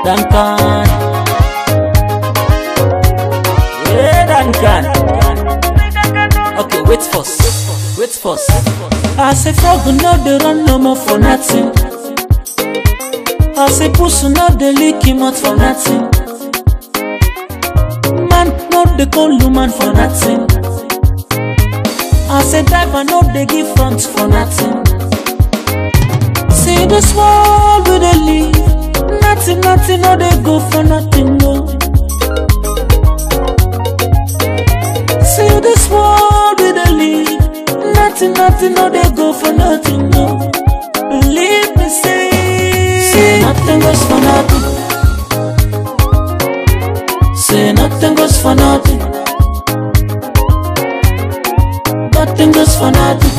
Duncan. Yeah, Duncan. Okay, wait first. Wait first. I say frog no dey run no more for nothing. I say pussy no dey lick him out for nothing. Man no dey call woman for nothing. I say driver no dey give front for nothing. See this world we dey live, nothing, nothing no dey go for nothing, no. See this world we dey live, nothing, nothing no dey go for nothing, no. Believe me, say, say nothing goes for nothing. Say nothing goes for nothing. Nothing goes for nothing.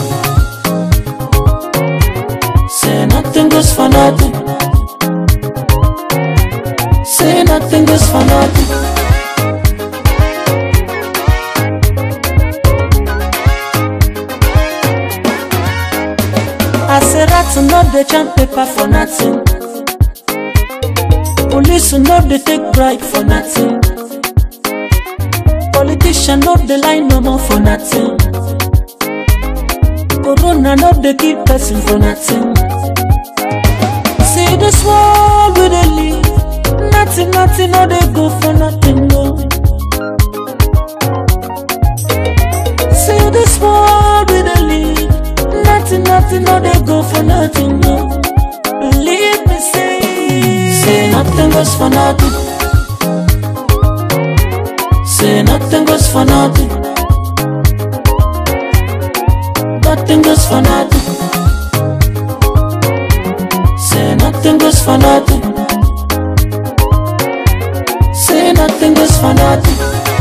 Say nothing goes for nothing. Say nothing goes for nothing. I say rats no dey chant paper for nothing. Police no dey take bribe for nothing. Politician no dey lie no more for nothing. Corona no dey kill person for nothing. See this world we dey live, nothing, nothing no dey go for nothing, no. See this world we dey live, nothing, nothing no dey go for nothing, no. Believe me, say, say nothing goes for nothing. Say nothing goes for nothing. Nothing goes for nothing. Say nothing goes for nothing. Say nothing goes for nothing.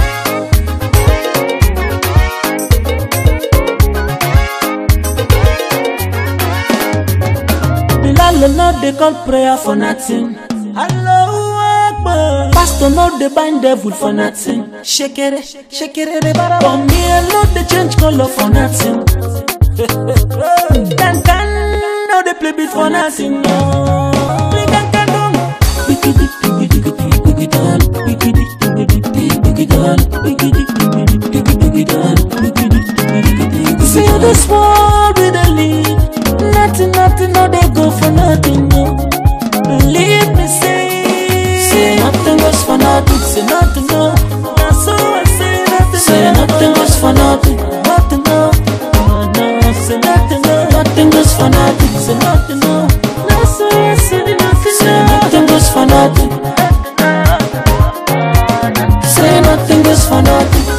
Bilal no dey call prayer for nothing. Allahu Akbar. Pastor no dey bind devil for nothing. Shekere, shekere, bara. For me, I no dey change color for nothing. Can can no dey play beat for nothing. No. Bring can can down. Bigidi, bigidi, bigidi, bigidi, down. Bigidi, bigidi, bigidi, down. Bigidi, bigidi, bigidi, bigidi, down. Bigidi, bigidi, bigidi, See this world we dey live. Nothing, nothing, no dey go for nothing. No. Believe me, say, say nothing goes for nothing. Say nothing, no. Now so I say nothing. Say nothing goes for nothing. Nothing, no. No, no. Say nothing, no. Nothing goes for nothing. Say nothing, no. Now so I say nothing. Say nothing goes for nothing. Say nothing goes for nothing.